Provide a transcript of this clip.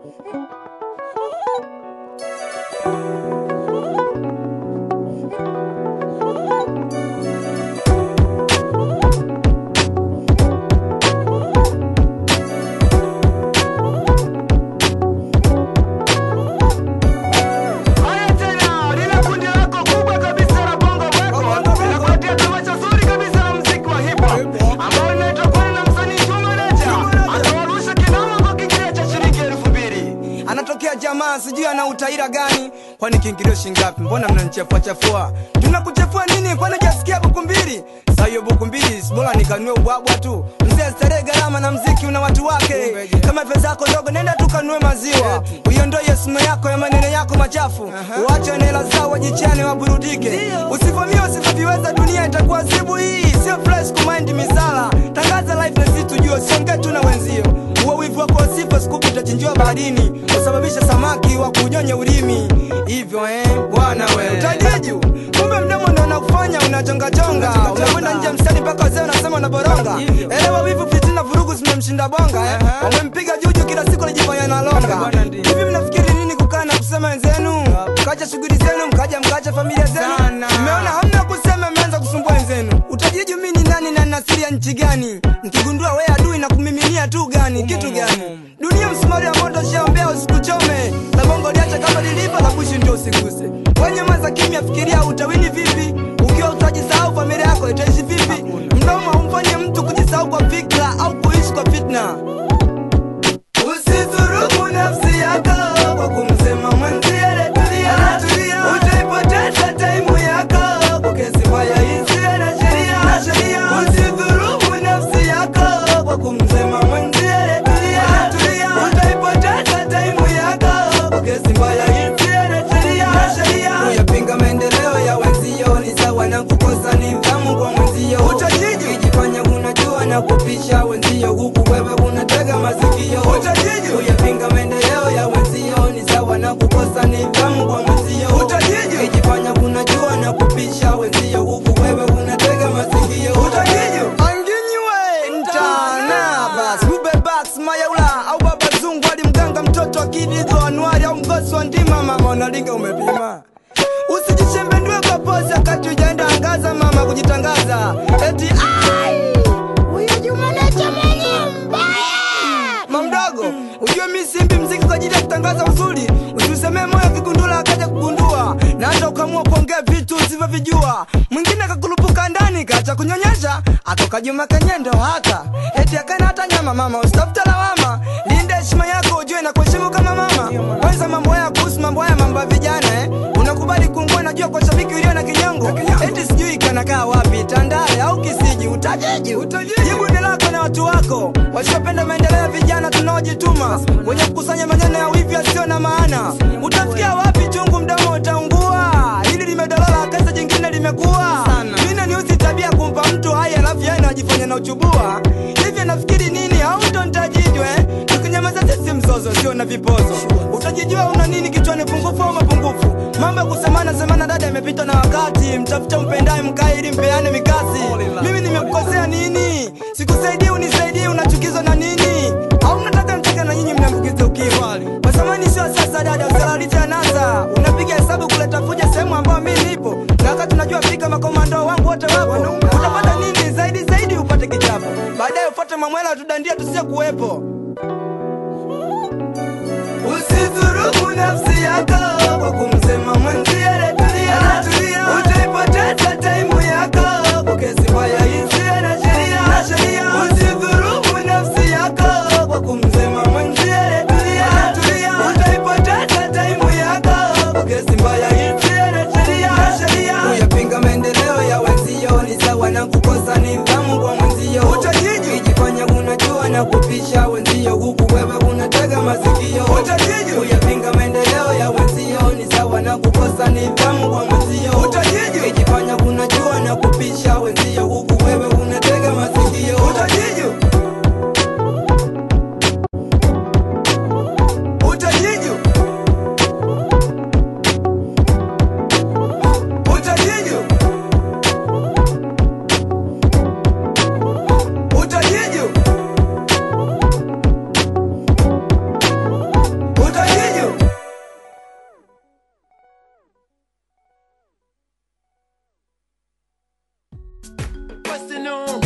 Haya tena, lile kundi lako kubwa kabisa la Bongo Records linakuletea tamasha zuri kabisa la muziki wa hip hop ambao linaitwa kwani na msanii Chuma Nature atawarusha kinoma kwa kiingilio cha shilingi elfu mbili. anatokea jamaa sijui ana utaira gani kwani kiingilio shingapi mbona mnanichafua chafua tunakuchafua nini kwani jasikia buku mbili saa hiyo buku mbili bora nikanue ubwabwa tu mzee starehe gharama na mziki una watu wake kama pesa zako ndogo nenda tukanue maziwa uiondoe sumu yako ya maneno yako machafu uache na hela zao wajichane waburudike usivamia usivyoviweza dunia itakuwa zibu hii sio fresh kumind misala tangaza life na sisi tujue siongee tu na wenzio huo wivu wako sifa sikubu utachinjiwa baharini usababisha samaki wa kunyonya ulimi hivyo eh bwana we utajiju kumbe mdomo ndo unakufanya unachongajonga unakwenda nje mstari mpaka wazee unasema unaboronga elewa wivu fitina vurugu zimemshinda bonga eh wamempiga juju kila siku anajifanya nalonga hivi mnafikiri nini kukaa na kusema wenzenu mkacha shughuli zenu mkaja mkacha familia zenu mmeona hamna kusema mmeanza kusumbua wenzenu utajiju mi ni nani na nasiri ya nchi gani mkigundua we adui na kumiminia tu gani kitu gani dunia msumari ya moto shaombea usikuchome la bongo liacha kama lilivyo la kuishi ndio usiguse wenye maza kimya fikiria utawini vipi ukiwa utajisahau familia yako itaishi vipi mdomo haumfanye mtu kujisahau kwa fikra au kuishi kwa fitna Usidhurumu nafsi yako kwa kumsema mwenzie retulia, utaipoteza taimu yako kwa kesi mbaya isiyo na sheria. Usidhurumu nafsi yako kwa kumsema mwenzie retulia, utaipoteza taimu yako kwa kesi mbaya isiyo na sheria. Kuyapinga maendeleo ya wenzio ni sawa na kukosa nidhamu kwa mwenzio. Ukijifanya unajua na kupisha wenzio, huku wewe unatega masikio. Kuyapinga maendeleo ya wenzio ni sawa na kukosa nidhamu kwa mwenzio. Ukijifanya unajua na kupisha wenzio, huku wewe unatega masikio. Anginywe mtana bas Ube Bax Mayaula au Baba Zungu ali mganga mtoto akidigo Anuari au mgosi wa ndima mama unalinga umepima Usijishembendue kwa pozi wakati ujaenda angaza mama kujitangaza eti ai Huyo Juma Nature mwenye mbaya. mamdogo ujue mi simbi mziki kwa ajili ya kutangaza uzuri usiusemee moyo kigundula akaja kugundua na hata ukamua kuongea vitu usivyovijua mwingine akakurupuka ndani kacha kunyonyesha atoka juma kenyendo haka eti akaina hata nyama mama usitafuta lawama linde heshima yako ujue na kuheshimu kama mama kwanza mambo haya kuhusu mambo haya mambo ya vijana eh unakubali kuungua najua kwa shabiki ulio na kinyongo eti sijui kanakaa wapi tandale au kisiji utajiji jibu ni lako na watu wako wasiopenda maendeleo ya vijana tunaojituma wenye kukusanya maneno ya wivi yasiyo na maana utafikia wapi chungu mdomo utaungua hili limedolola kasa jingine limekuwa mine niusi tabia kumpa mtu hai alafu yeye anajifanya na uchubua hivi nafikiri nini au ndo ntajijwe tukinyamaza sisi mzozo sio na vipozo utajijua una nini kichwani pungufu au mapungufu mambo ya kusemana semana dada imepita na wakati mtafuta mpendaye mkae ili mpeane mikasi mimi nimekukosea nini sikusaidii unisaidii unachukizwa na nini au mnataka mtaka na nyinyi mnaambukiza ukimwi masamani sio sasa dada usalalisha anasa unapiga hesabu kuleta fuja sehemu ambayo mi nipo na wakati unajua fika makomando wangu wote wapo utapata nini zaidi zaidi upate kichapo baadaye ufuate mamwela tudandia tusie kuwepo Usidhurumu nafsi yako kwa kumsema mwenzie retulia, utaipoteza taimu yako kwa kesi mbaya isiyo na sheria. Usidhurumu nafsi yako kwa kumsema mwenzie retulia, utaipoteza taimu yako kwa kesi mbaya isiyo na sheria. Kuyapinga maendeleo ya wenzio ni sawa na kukosa nidhamu kwa mwenzio. Ukijifanya unajua na kupisha wenzio arsenal